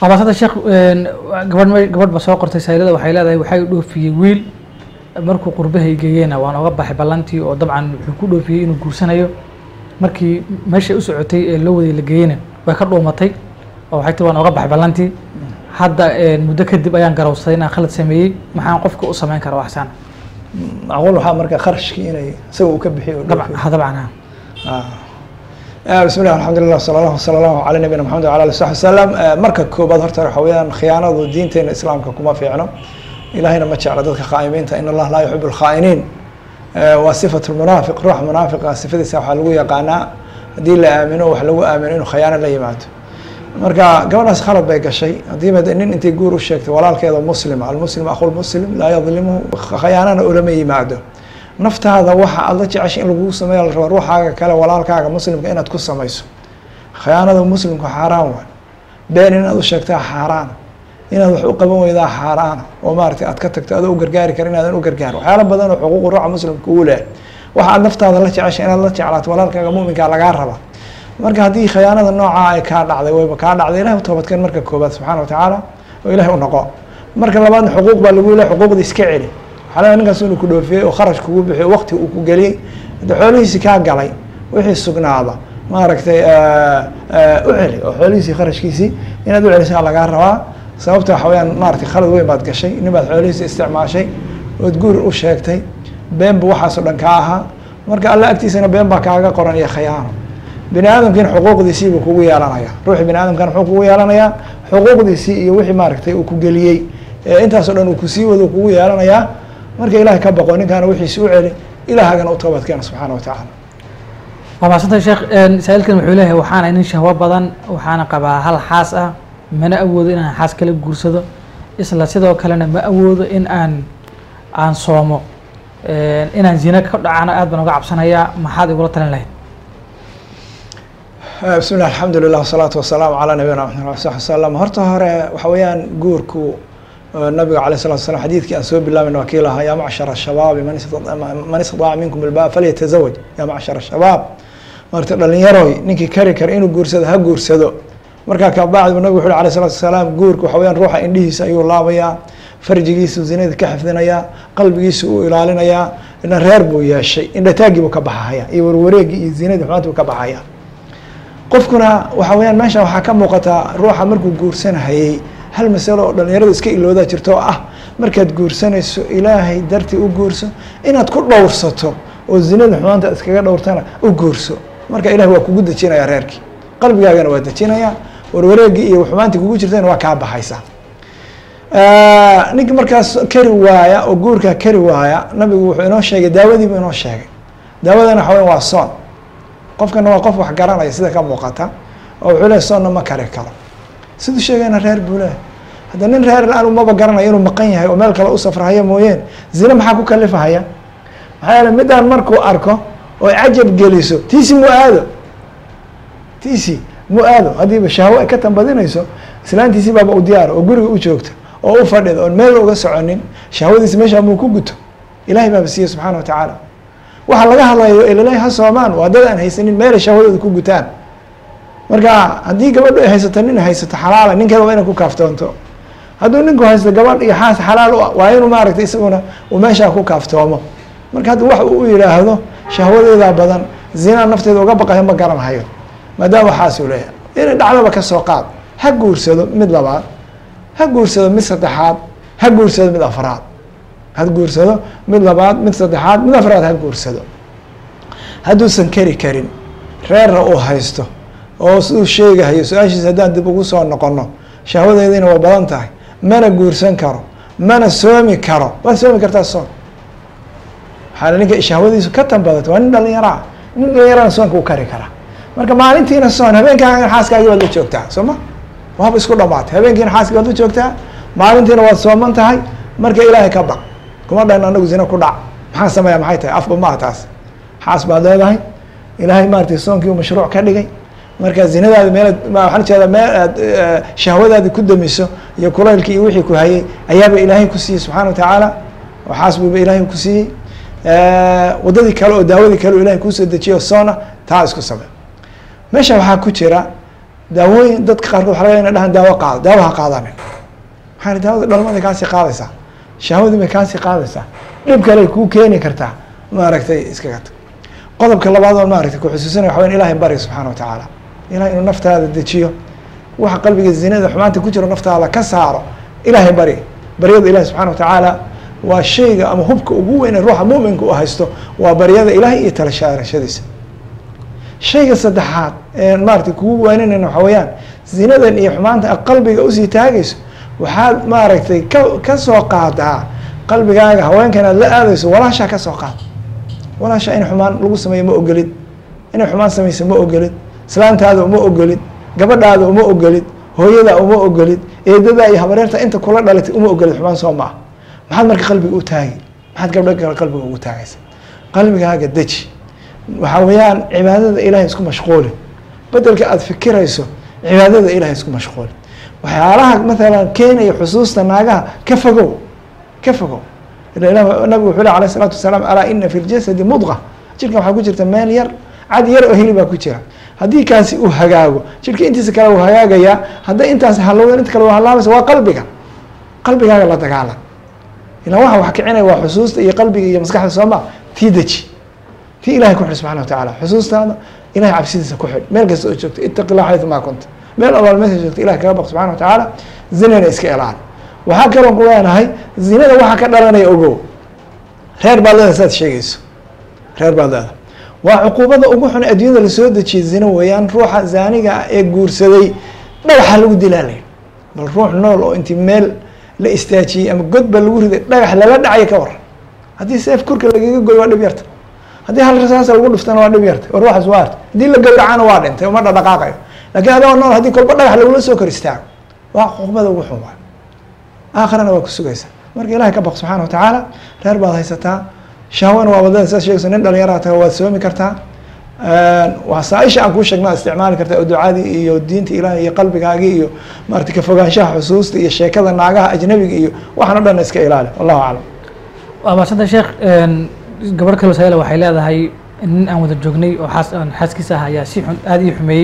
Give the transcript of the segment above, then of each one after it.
abaasada sheekh gabadh ma gabadh ba soo qortay saylada waxay leedahay waxay dhoofiyey wiil markuu qurbahay geeyena waan oga baxay ballantii oo dabcan wuxuu ku dhoofiyey inuu guursanayo markii meeshay u socotay ee loo waday la geeyena way ka dhuumatay oo waxay tii waan oga baxay ballantii hadda muddo kadib ayaan garawsaday inaan khalad sameeyey maxaan qofka u samayn kara waxsaan macquul waxaa marka kharashkii inay isaga uu ka bixiyo oo dabcan dhoofiyo. ha dabcan ha Ah, bismi llah alxamdulilah sala allahu sala allahu calaa nabiyina maxamed wala ali saxbi wasalam Eh, marka koobaad horta waxa weeyaan khiyaanadu diinteena islaamka kuma fiicno ilahayna ma jecla dadka khaa'imiinta in allah laa yuxibu lkhaa'iniin Eh, waa sifat lmunaafiq ruux munaafiqa sifadiisa waxaa lagu yaqaanaa haddii la aamino wax lagu aamino inuu khiyaano la yimaado marka gabadhaas khalad bay gashay haddii ba nin intay guur u sheegtay walaalkeeda muslima almuslim akhulmuslim laa yadlimuhu khayaanana ulama yimaado naftaada waxa aad la jeceshay in lagugu sameeyo la rabo ruuxaaga kale walaalkaaga muslimka inaad ku samayso khiyaanada muslimku xaaraan waa been inaad u sheegtaa xaaraan inaad wax u qaban weydaa xaaraana oo maaragtay aad ka tagto adoo u gargaari kara inaadan u gargaarin waxyaala badan oo xuquuqu ruuxa muslimka uu leh waxa aad naftaada la jeceshay inaad la jeclaato walaalkaaga muminkaa lagaa raba marka haddii khiyaanada noocaa ay kaa dhacday wayba kaa dhacday ilahi u toobadkeen marka koobaad subxaana watacaala oo ilahi u noqo marka labaadna xuquuq baa lagu leeyahay xuquuqda iska celi waxaa leeyahay ninkaas inuu ku dhoofiyey oo kharash kugu bixiyo waqti uu ku geliyey hadda xoolihiisi kaa galay wixii sugnaada maaragtay u celi oo xoolihiisii kharashkiisii inaad u celisaa lagaa rabaa sababta waxa weyaan maaragtay khalad weyn baad gashay nin baad xoolihiisi isticmaashay ood guur u sheegtay been bu waxaasoo dhan kaa ahaa marka alla agtiisana been baa kaaga qoran iyo khiyaano bini aadamkiina xuquuqdiisii buu kugu yeelanaya ruuxii bini aadamkana muxuu kugu yeelanayaa xuquuqdiisii iyo wixii maaragtay uu ku geliyey ee intaasoo dhan uu kusii wado kugu yeelanayaa marka ilahay ka baqo ninkaana wixiisi u celi ilaahagana u toobadkeena subxaana watacaala waa mahadsantay sheekh saa-iilkan wuxuu leeyahay waxaana nin shahwo badan waxaana qabaa hal xaas ah mana awoodo inaan xaas kala guursado isla sidoo kalena ma awoodo in aan aan soomo inaan zina ka dhacana aad baan uga cabsanayaa maxaad igula talin lahayd bismi llah alxamdulilah wasalaatu wasalaamu calaa nabiyina maxamed ali saxbi wasalam horta hore waxa weeyaan guurku nabiga alayh salatu salam xadiidkii aan soo bilaabayna waa kii lahaa yaa macshara shabaabi man istata- man istadaaca minkum ilbaa falyatazawaj yaa macshara shabaab marta dhalinyaroy ninkii kari kara inuu guursado ha guursado markaa kabacdi nabigu wuxu uhi alayh salatu wasalaam guurka waxa weyaan ruuxa indhihiisa ayuu laabayaa farjigiisu zinada ka xifdinayaa qalbigiisu uu ilaalinayaa ina reer buu yeeshay indhataaggii buu ka baxahaya iyo warwareegii iyo zinadii xumaanti buu ka baxaya qofkuna waxa weyaan meesha waxaa ka muuqataa ruuxa markuu guursanahayey hal masalo oo dhalinyaradu iska iloodaa jirto oo ah markaad guursanayso ilaahay dartii u guurso inaad ku dhowrsato oo zinada xumaanta iskaga dhowrtana u guurso marka ilahi waa kugu dejinaya reerkii qalbigaagana waa dejinaya warwareegii iyo xumaantii kugu jirtana waa kaa baxaysa ninka markaas kari waaya oo guurkaa kari waaya nabigu wuxuu inoo sheegay daawadiibu inoo sheegay daawadana waxa weya waa soon qofkana waa qof wax garanaya sida ka muuqata oo wuxuu lehay soonna ma kari karo siduu sheegayna reer buu leehay hadda nin reer la-aan umaba garanayo inuu maqan yahay oo meel kale u safrahaya mooyeen zine maxaa ku kalifahaya maxaa yeele midaan markuu arko oo cajab geliso tiisi mu aado tiisi mu aado haddiiba shahwo ay ka tambadinayso islaantiisii baaba u diyaara oo guriga u joogta oo u fadhida oon meel uga soconin shahwadiisi meesha muu ku guto ilahay baaba siiye subxaana wa tacaala waxa laga hadlayo ilalahi ha soomaan waa dad aan haysanin meelay shahwadooda ku gutaan marka haddii gabadhu ay haysato nin haysato xalaala ninkeeda waa inay ku kaaftoonto hadduu ninku haysto gabadh iyo xaas xalaal u ah waa inuu maaragtay isaguna uu meeshaa ku kaaftoomo marka hadda wax uu yidhaahdo shahwadeedaa badan zinaa nafteeda uga baqayo ma garanhayo maadaama xaasuu leeyahay inay dhacdaba ka soo qaad ha guursado mid labaad ha guursado mid saddexaad ha guursado mid afraad ha guursado mid labaad mid saddexaad mid afraad ha guursado hadduusan keri karin reerna uu haysto oo siduu sheegahayo su-aashiisa haddaan dib ugu soo noqono shahwadeediina waa badan tahay mana guursan karo mana soomi karo waad soomi kartaa soon waxaana ninka shahwadiisu ka tanbadato waa nin dhalinyaraa nin dhalinyarana soonka u kari karaa marka maalintiina soon habeenkaa xaaskaagi baad la joogtaa soo ma waaba isku dhamaatay habeenkiina xaaskii baad la joogtaa maalintiina waad sooman tahay marka ilaahay ka baq kuma dhahin anagu zina ku dhac maxaa sameeya maxay tahay afba maaha taas xaas baad leedahay ilaahay maaragtay soonkii u mashruuc ka dhigay marka zinadaadi meel waxaan jeedaa meel aad shahwadaadi ku damiso iyo kulaylkii iyo wixii ku hayay ayaaba ilaahay ku siiyey subxaana wa tacaala oo xaas buuba ilaahay ku siiyey waddadii kale oo daawadii kale oo ilahay kuusoo dejiyo soona taa isku samey meesha waxaa ku jira daawooyin dadka qaarkood waxa laga ina dhahan daawo qaado daawo ha qaadanin maxaa daawada dhalmaday kaasii qaadaysaa shahwadii bay kaasii qaadaysaa dhib kale kuu keeni kartaa maaragtay iskaga tag qodobka labaad oo maaragtay kuxusuusinaya waxa weyn ilahay bari subxaana wa tacaala ilahay inuu naftaada dejiyo waxa qalbiga zinada xumaanta ku jiro naftaada ka saaro ilahay bari baryada ilahi subxana wa tacaala waa shayga ama hubka ugu weyn ee ruuxa muminka u haysto waa baryada ilahay iyo tala shaarashadiisa shayga saddexaad ee maaragtay kugu waaninayna waxa weeyaan zinadan iyo xumaanta a qalbiga usii taagayso waxaad maaragtay ka ka soo qaadaa qalbigaaga haweenkan aad la aadayso walaashaa ka soo qaad walaashaa in xumaan lagu sameeyo ma ogolid inay xumaan samayso ma ogolid islaantaada uma ogolid gabadhaada uma ogolid hooyada uma ogolid eedadaa iyo habareerta inta kula dhalatay uma ogolid xumaan soo ma ah maxaad marka qalbiga u taagi maxaad gabdho kale qalbiga ugu taagaysa qalbigaaga deji waxaa weeyaan cibaadada ilahay isku mashquuli bedelka aada fikirayso cibaadada ilahay isku mashquuli waxyaalaha mathalan keenaya xusuusta naagaha ka fogow ka fogow nabigu wuxuu leh alayh isalaatu wasalaam alaa ina fi ljasadi mudqa jirkan waxaa ku jirta meel yar cad yar oo hili baa ku jira haddii kaasi uu hagaago jirka intiisa kale uu hagaagayaa hadday intaas halowdan inta kale halaabaysa waa qalbiga qalbigaaga la dagaalan ilaa waxa wax kicinaya waa xusuusta iyo qalbiga iyo maskaxda sooma tii deji tii ilahay ku xidh subxana wa tacaala xusuustaada ilahay cabsidiisa ku xidh meel kasta oo joogto itaqi llah xaytu maa kunta meel allaal meesha joogto ilahay kaga baq subxana wa tacaala zinana iska ilaali waxaa kaloo ku leenahay zinada waxa ka dhalanaya ogow reer baad leeda saad sheegayso reer baad leeda waa cuquubada ugu xun adduunyada lasoo dejiyay zina weeyaan ruuxa zaaniga ah ee guursaday dhagaxa lagu dilaalay bal ruux nool oo intii meel la istaajiyey ama godba lagu riday dhagax lala dhacaya ka waran haddii seef kurka lagaga goy waa dhib yarta haddii hal rasaasa lagu dhiftana waa dhib yarta war ruuxaas waa arta haddii la gawracana waa dhintay uma dhadhaqaaqayo laakiin adoo nool haddii kolba dhagax lagula soo kor istaago waa cuqubada ugu xun waay aakhirana waa ku sugaysa marka ilahay ka baq subxana wa tacaala reer baad haysataa shahwana waa wadada saad sheegayso nin dhalinyaraha taga waad soomi kartaa wasaaisha aan kuu sheegna isticmaali kartaa oo ducadii iyo diinta ilahi iyo qalbigaagii iyo maarata kafogaanshaha xusuusta iyo sheekada naagaha ajnabiga iyo waxaan o dhan iska ilaali wallahu aclam waa maasanta sheekh gabadh kale wasaa'ila waxay leedahay nin aan wada joognay oo xaas aan xaaskiisa ah ayaa si xun aada ii xumeeyey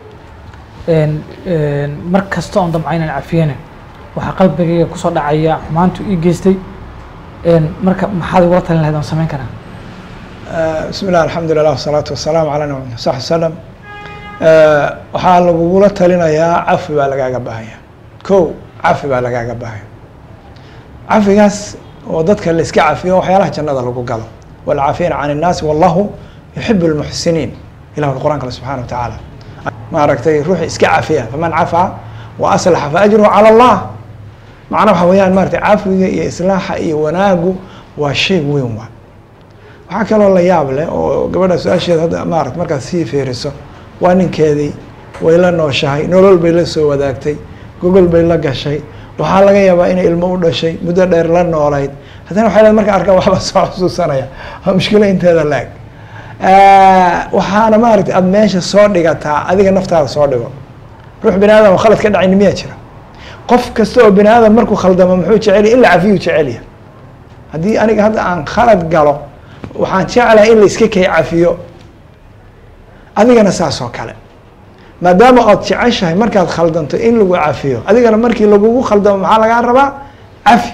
mar kasta oon damca inaan cafiyana waxaa qalbigayga kusoo dhacaya xumaantu ii geystay marka maxaad igula talin lahayd oon samayn karaa bismi llah alxamdu lilah wasalaatu wasalaamu calaa nabi sax wasalam waxaa lagugula talinayaa cafi baa lagaaga baahanya ko cafi baa lagaaga baahanya cafigaas oo dadka la iska cafiyo waxyaalaha jannada lagu galo walcaafina can innaasi wallahu yuxib lmuxsiniin ilah quraan kale subxana wa tacaala maaragtay ruuxi iska cafiya faman cafaa wa aslaxa fa ajruhu cala allah macna waxa weeyaan maratay cafiga iyo islaaxa iyo wanaagu waa shay weyn waa waxaa kaloo la yaab leh oo gabadha su-aasheeda hadda maarata markaad sii fiiriso waa ninkeedii way la nooshahay nolol bay la soo wadaagtay gogol bay la gashay waxaa laga yaabaa inay ilmo u dhashay muddo dheer la noolayd haddana waxay leed marka arkaan waxba soo xusuusanaya waa mushkilo inteeda laag waxaana maaragtay aada meesha soo dhigataa adiga naftaada soo dhigo ruux bini aadam oo khalad ka dhacayni miyaa jira qof kasta oo bini aadam markuu khaldamo muxuu jecelya in la cafiyuu jecelya haddii aniga hadda aan khalad galo waxaan jeclahay in la iska kay cafiyo adigana saas oo kale maadaama ood jeceshahay markaad khaldanto in lagu cafiyo adigana markii lagugu khaldamo maxaa lagaa rabaa cafi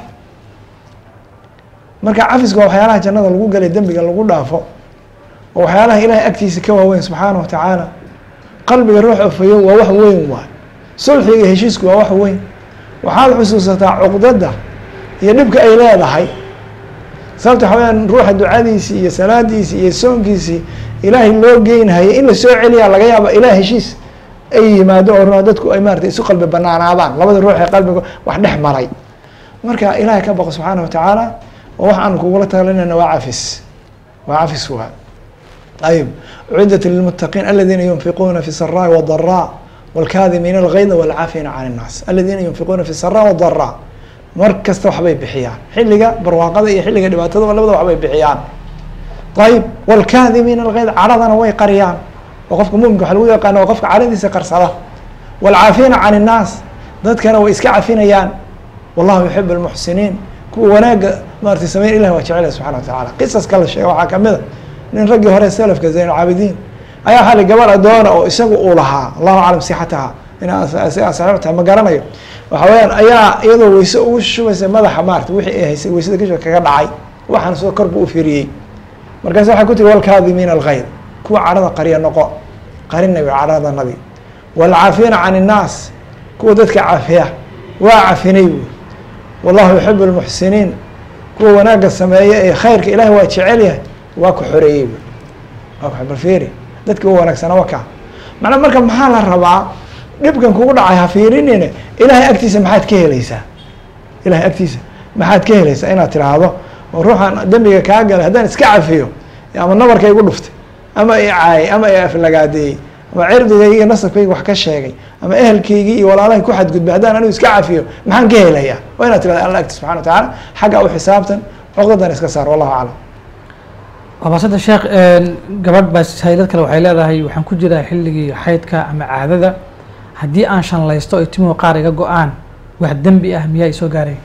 marka cafiska waa waxyaalaha jannada lagu galay dembiga lagu dhaafo oo waxyaalaha ilahay agtiisa ka waaweyn subxaana wa tacaala qalbiga ruux ofayo waa wax weyn waay sulxiga iyo heshiisku waa wax weyn waxaad xusuusataa cuqdada iyo dhibka ay leedahay sababta waxa weyaan ruuxa ducadiisii iyo salaadiisii iyo soonkiisii ilaahay loo geynhayay in lasoo celiyaa laga yaaba ilaah heshiis ay yimaado oo dadku ay maarata isu qalbi banaanaadaan labada ruux ee qalbiga wax dhex maray marka ilahay ka baqo subxaana wa tacaala oo wax aan kugula talinayna waa cafis waa cafis waa ayib uciddat lilmuttaqiin aladiina yunfiquuna fi saraa wadaraa wاlkaadimiina algayda wاlcaafina can الnaas aladiina yunfiquuna fi saraa wadaraa mar kasta waxbay bixiyaan xilliga barwaaqada iyo xilliga dhibaatada labada waxbay bixiyaan ayib wاlkaadimiina algayd caradana way qariyaan oo qofka muminka waxa lagu yaqaana waa qofka caradiisa qarsada wاlcaafina can الnaas dadkana way iska cafinayaan wallahu yuxib اlmuxsiniin kuwa wanaaga maarata sameyn ilah waa jecela subxana wa tacala qisaska la sheega waxaa kamida nin raggii hore selafka zayn caabidiin ayaa waxaa li gabar adoona oo isagu uu lahaa allahu aclam sixataha inaa saxiix tahay ma garanayo waxa weyaan ayaa iyadoo weyse ugu shubaysa madaxa maarata wixii ay haysay weysada kasho kaga dhacay waxaan soo kor buu u fiiriyey markaas waxay ku tiri walkaadimiina alghayd kuwa cadhada qariya noqo qarinay cadhada nabi waalcaafiina can innaas kuwa dadka cafiya waa cafinay buuri wallahu yuxibu lmuxsiniin kuwa wanaagga sameeya ee khayrka ilahi waa jecel yahay waa ku xoreeyey buuri waa ku balfiiri dadki u wanaagsana waka macnaa marka maxaa la rabaa dhibkan kugu dhacay ha fiirinine ilahay agtiisa maxaad ka helaysaa ilahay agtiisa maxaad ka helaysaa inaad tiraahdo oo ruuxan dembiga kaa galay haddaan iska cafiyo ama nabarka igu dhuftay ama i caayay ama i aflagaadeeyey ama cirdigaygi iyo nasabkaygi wax ka sheegay ama ehelkaygii iyo walaalahay ku xadgudbay haddaan anigu iska cafiyo maxaan ka helayaa waa inaad tirahda alla agti subxana wa tacaala xaggaa u xisaabtan cuqdadan iska saar wallahu aclam waabasada sheekh gabadh baa saylad kale waxay leedahay waxaan ku jiraa xilligii xaydka ama caadada haddii aan shanlaysto ay timuhu qaar iga go-aan wax dembi ah miyaa isoo gaaray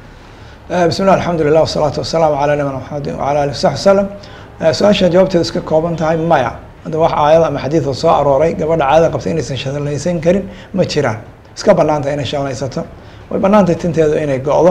bismi llah alxamdu lilah wasalaatu wasalaamu calaa nabina maxamedi wala alih wasaxbi wasalam su-aasha jawaabteeda iska kooban tahay maya hadda wax aayada ama xadiida soo arooray gabadha caadada qabta inaysan shanlaysan karin ma jiraan iska banaanta inay shanlaysato way banaantay tinteedu inay go-do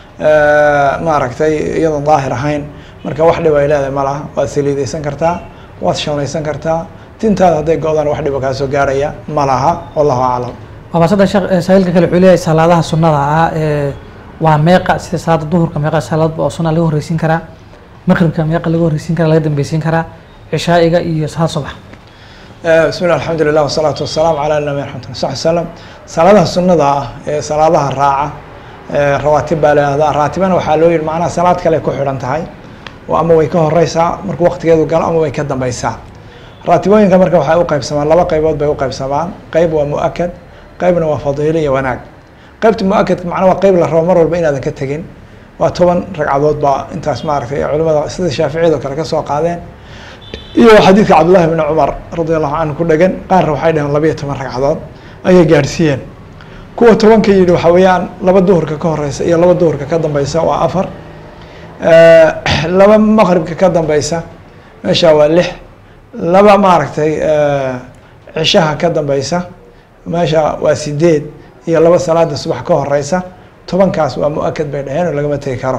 maaragtay iyadoon daahir ahayn marka wax dhib ay leedahay ma laha waad saliideysan kartaa waad shanlaysan kartaa tintaada hadday go-daan wax dhiba kaa soo gaaraya ma laha wallahu aclam waabasada sheekh sahiilka kale wuxuu leeyahay salaadaha sunnada ah ee waa meeqa sida salaada duhurka meeqa salaadba oo sunna laga horreysiin karaa maqribka meeqa laga horreysiin karaa laga dambeysiin karaa cishaa'iga iyo salaad subax bismi llah alxamdu lilah wasalaatu wasalaamu calaa nabi raxmat lla saxbi salam salaadaha sunnada ah ee salaadaha raaca rawaatib baa leehdaa raatibana waxaa loo yihi macnaha salaad kale ku xidhan tahay oo ama way ka horeysaa markuu waqtigeedu galo ama way ka dambeysaa raatibooyinka marka waxay u qaybsamaan laba qaybood bay u qaybsamaan qeyb waa mu-akad qeybna waa fadiilo iyo wanaag qeybta mu-akadka macnaa waa qeyb la rabo mar walba inaadan ka tegin waa toban ragcadood baa intaas maaragtay culimada sida shaaficiyado kale kasoo qaadeen iyo xadiidka cabdullahi bni cumar radi allahu canhu ku dhegan qaarna waxay dhaheen labayo toban ragcadood ayay gaadhsiiyeen kuwa tobanka yidhi waxa weeyaan laba duhurka ka horeysa iyo laba duhurka ka dambeysa waa afar laba maqribka ka dambeysa meesha waa lix laba maaragtay cishaha ka dambeysa meesha waa sideed iyo laba salaada subax ka horeysa tobankaas waa mu-akad bay dhaheen oo lagama tegi karo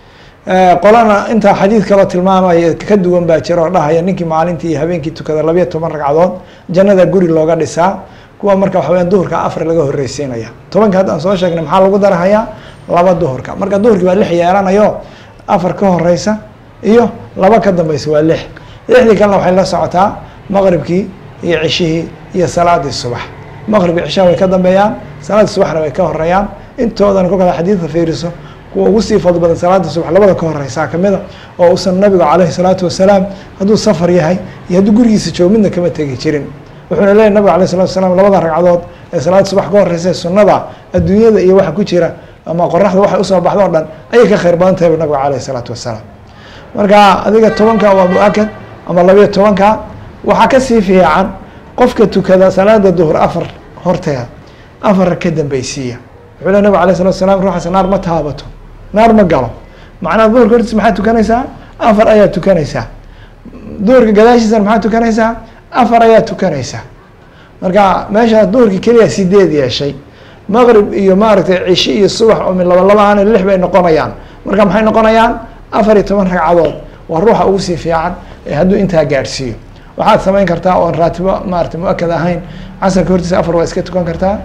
qolana intaa xadiid kaloo tilmaamaya ka duwan baa jira oo dhahaya ninkii maalintii iyo habeenkii tukada labayo toban ragcadood jannada guri looga dhisaa kuwa marka waxa weya duhurka afar laga horreysiinaya tobanka haddaan soo sheegnay maxaa lagu darahayaa laba duhurka marka duhurkii waa lix yeelanayo afar ka horeysa iyo laba ka dambeysa waa lix lixdii kalena waxay la socotaa maqribkii iyo cishihii iyo salaadii subax maqrib iyo cishaha way ka dambeeyaan salaadii subaxna way ka horeeyaan intoodan kolkaad xadiidka fiiriso kuwa ugu sii fadl badan salaada subax labada ka horeysaa kamida oo uusan nabigu caleyhi salaatu wasalaam hadduu safar yahay iyo hadduu gurigiisa joogo midna kama tegi jirin wuxuuna leeyahy nabigu aleyh salatu wasalaam labada ragcadood ee salaada subax ka horeysa ee sunnada adduunyada iyo waxa ku jira ama qoraxda waxay usoo baxdo o dhan ayay ka khayr badan tahay bu nabigu caleyhi salaatu wasalaam marka adiga tobanka waa mu-akad ama labayo tobanka waxaa kasii fiican qofka tukada salaada duhur afar horteeda afar ka dambeysiiya wuxuu le nabig alay salatu salam ruuxaas naar ma taabato naar ma galo macnaha duhurka hortiisa maxaad tukanaysaa afar ayaad tukanaysaa duhurka gadaashiisana maxaad tukanaysaa afar ayaad tukanaysaa marka meesha duhurka keliya sideed yeeshay maqrib iyo maaragtay cishi iyo subax oo min laba laba aan lix bay noqonayaan marka maxay noqonayaan afar iyo toban ragcadood waa ruuxa ugu sii fiican ee hadduu intaa gaadhsiiyo waxaad samayn kartaa oon raatibo maarata mu-akad ahayn casarka hortiisa afar waa iska tukan kartaa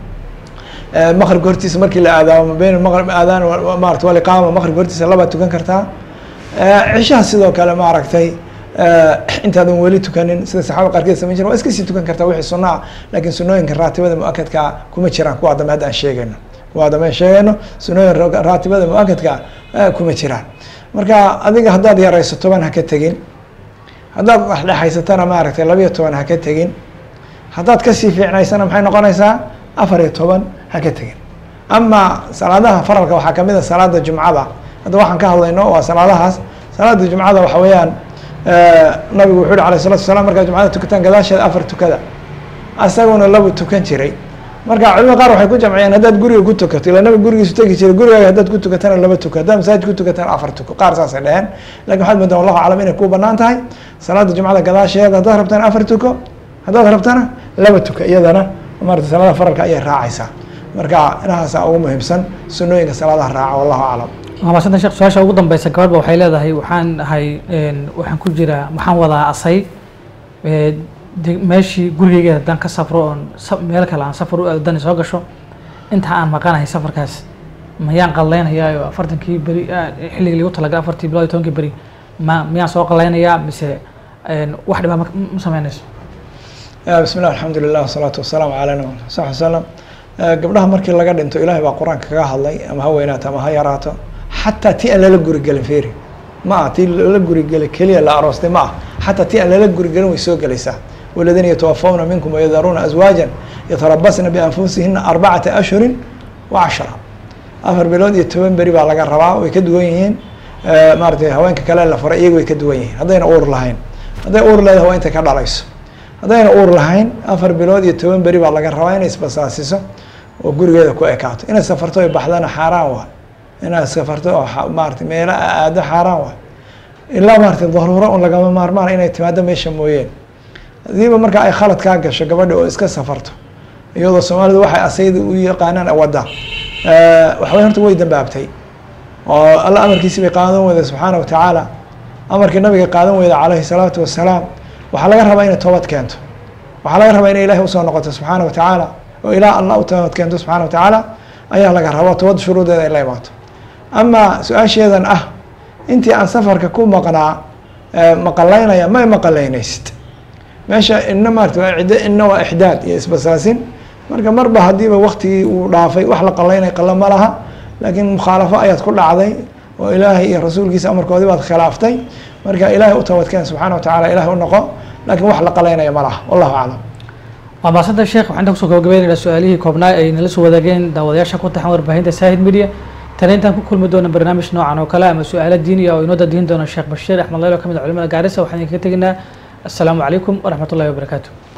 maqribka hortiisa markii la aadaamo beyn maqrib aadaan maarata waliqaama maqribka hortiisa labaad tukan kartaa cishaha sidoo kale maaragtay intaadan weli tukanin sida saxaabada qaarkeed samayn jira waa iska sii tukan kartaa wixii sunna ah laakiin sunooyinka raatibada mu-akadka kuma jiraan kuwa dambe hadda aan sheegayno kuwa dambe aan sheegayno sunooyin raatibada mu-akadka kuma jiraan marka adiga haddaad yarayso toban ha ka tegin haddaad dhexdhexaysatana maaragtay labayo toban ha ka tegin haddaad kasii fiicnaysana maxay noqonaysaa afar iyo toban ha ka tegin ama salaadaha faralka waxaa kamid a salaada jumcada hadda waxaan ka hadlayno waa salaadahaas salaada jumcada waxa weeyaan nabigu wuxuu yihi alayh salatu wasalaam markaad jumcada tukataan gadaasheeda afar tukada asaguna labu tukan jiray marka culimada qaar waxay ku jamciyeen haddaad guriga ku tukato ila nabi gurigiisu tegi jiray gurigaaga haddaad ku tukatana laba tuko haddaad masaajid ku tukatana afar tuko qaar saasay dheheen lakin waxaad moodaa wallahu aclam inay ku banaan tahay salaada jumcada gadaasheeda haddaad rabtana afar tuko haddaad rabtana laba tuko iyadana maarata salaada faralka ayay raacaysaa marka inahaasa ugu muhiimsan sunooyinka salaadaha raaca wallahu aclam waa maasanta sheekh su-aasha ugu dambeysa gabadhba waxay leedahay waxaan ahay waxaan ku jiraa waxaan wadaa asay de meeshii gurigeyga haddaan ka safro oon meel kale aan safar u aado dani soo gasho inta aan maqanahay safarkaas mayaan qallaynayaa oo afartankii beri xilligii lagu talaga afartii bilood iyo tobankii beri ma miyaan soo qallaynayaa mise wax dhibaa ma sameynayso bismi llah alxamdu lilah wasalaatu wasalaamu calaa nabi sal slam gabdhaha markii laga dhinto ilaahay baa qur-aanka kaga hadlay ama ha weynaato ama ha yaraato xataa tii aan lala gurigelin feri ma ah tii lala gurigelin keliya la aroostay ma ah xataa tii aan lala gurigelin way soo gelaysaa waladiina yatawafawna minkum wayadaruuna azwaajan yatarabasna bianfusihina arbacata ashhurin wa cashra afar bilood iyo toban beri baa laga rabaa way ka duwan yihiin maaratay haweenka kale la faray iyaga way ka duwan yihiin haddayna uur lahayn hadday uur leedahay waa intay ka dhalayso haddayna uur lahayn afar bilood iyo toban beri baa laga rabaa inay isbasaasiso oo gurigeeda ku ekaato inay safarto ay baxdana xaaraan waa inaad safarto oo maarata meelo aado xaaraan waa ilaa maarata daruuro un lagama maarmaan inay timaado meesha mooyeen hadiiba marka ay khalad kaa gasho gabadha oo iska safarto iyadoo soomaalidu waxay asayda u yaqaanaan wadda waxbay horta way dambaabtay oo alla amarkiisi bay qaadan weyda subxaana watacaala amarkii nabiga qaadan weyda caleyhi salaatu wasalaam waxaa laga rabaa inay toobad keento waxaa laga rabaa inay ilahi usoo noqoto subxaana watacaala oo ilaah allah u toobad keento subxana watacaala ayaa laga rabaa toobad shuruudeeda ay la imaato ama su-aasheedan ah intii aan safarka ku maqnaa maqalaynaya may maqalaynaysid meesha ina maarata waa ciddo ina waa ixdaad iyo isbasaasin marka marba haddiiba waktigii uu dhaafay wax la qalaynay qala ma laha laakiin mukhaalafo ayaad ku dhacday oo ilaahay iyo rasuulkiisa amarkoodii baad khilaaftay marka ilaahay u toobadkeen subxaana watacala ilahay u noqo laakiin wax la qalaynaya ma laha wallahu aclam waa maasanta sheekh waxaan inta kusoo gabagabeynayna su-aalihii koobnaa ay nala soo wadaageen daawadayaasha ku taxan warbaahinta saahid media tana intaan ku kulmi doona barnaamij noocan oo kale ama su-aalo diiniya oo inoo dadiin doona sheekh bashiir axmed leylo ka mid a culimada gaarisa waxaan idinkaga teginaa السلام عليكم ورحمة الله وبركاته